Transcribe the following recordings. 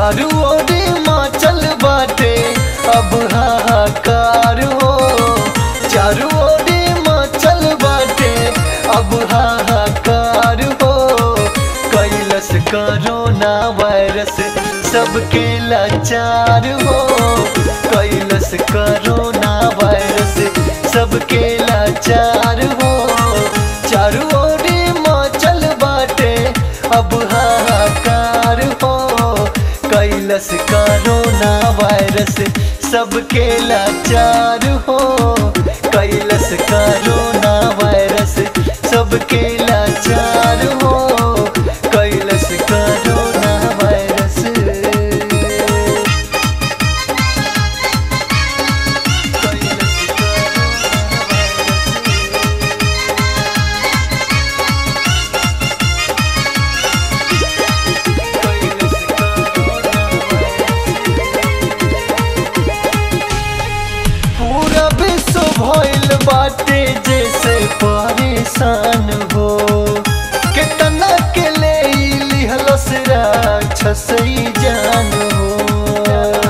चारू ओरे माचल बाटे अब हाहाकार हो चारू ओरे माचल बाटे अब हाहाकार हो कैलस कोरोना वायरस सबके लाचार हो कैलस कोरोना वायरस सबके लाचार हो चारू ओरे माचल बाटे अब हाहाकार हो कैलस कोरोना वायरस सबके लाचार हो कैलस कोरोना वायरस सबके लाचार हो कैलस कोरोना वायरस कैलस कोरोना वायरस पूरा विश्व भइल बाटे जैसे परेशान हो कितना के ले लिहलस राक्षसई जान हो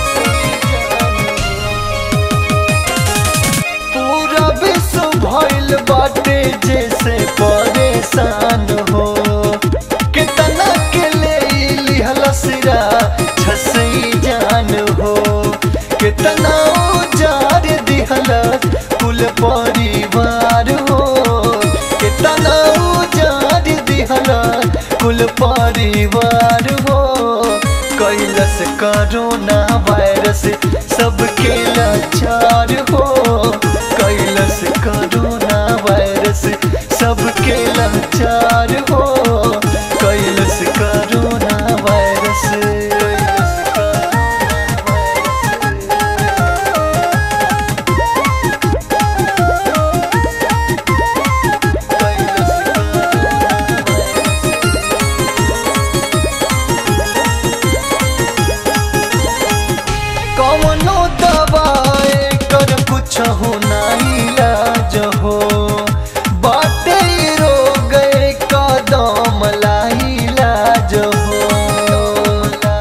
पूरा विश्व भइल बाटे जैसे परेशान हो कितना के ले लिहलस राक्षसई जान हो कितना उजार दिहला कुल परिवार हो कितना उजार दिहला कुल परिवार हो कैलस कोरोना वायरस सबके लाचार हो कैलस कोरोना वायरस सबके लाचार हो कैलस कोरोना वायरस कैलस कोरोना वायरस कौनो दवाए कर कुछ हो ना इलाज हो बाटे रोग कदम ला इलाज हो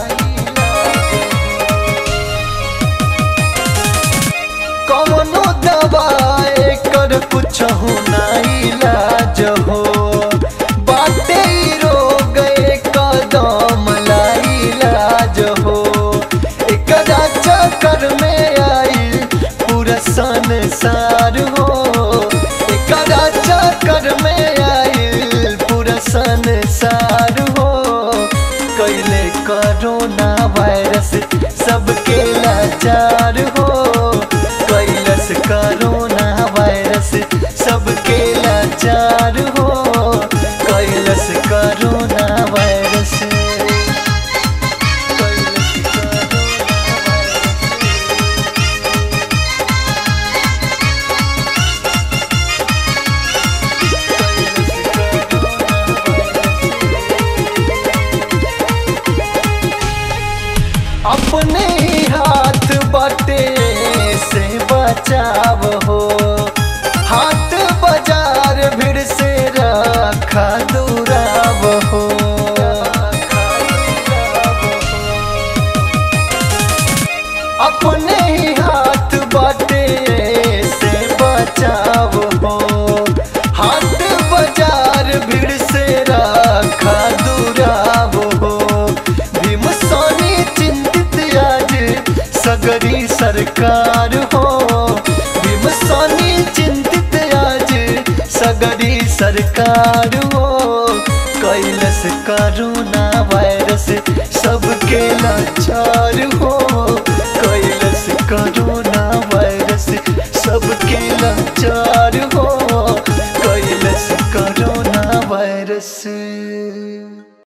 कौनो दवाए कर कुछ हो ना इलाज हो बाटे रोग कदम ला इलाज हो एकरा चक्कर में आई पूरा संसार हो एकरा चक्कर में आई पूरा संसार हो कैले कोरोना वायरस सबके लाचार हो कैलस कोरोना वायरस सबके लाचार हो कैलस कोरोना वायरस कैलस कोरोना वायरस अपने ही हाथ बटे से बचाव हो हाथ बाजार भीड़ से रखा दुराव हो अपने ही हाथ बटे से बचाव हो हाथ बाजार भीड़ से रखा दुराव हो भीम सोनी चिंतित आज सगरी सरकार हो भीम सोनी चिंतित आज सगरी सरकार हो कैलस कोरोना वायरस सबके लाचार हो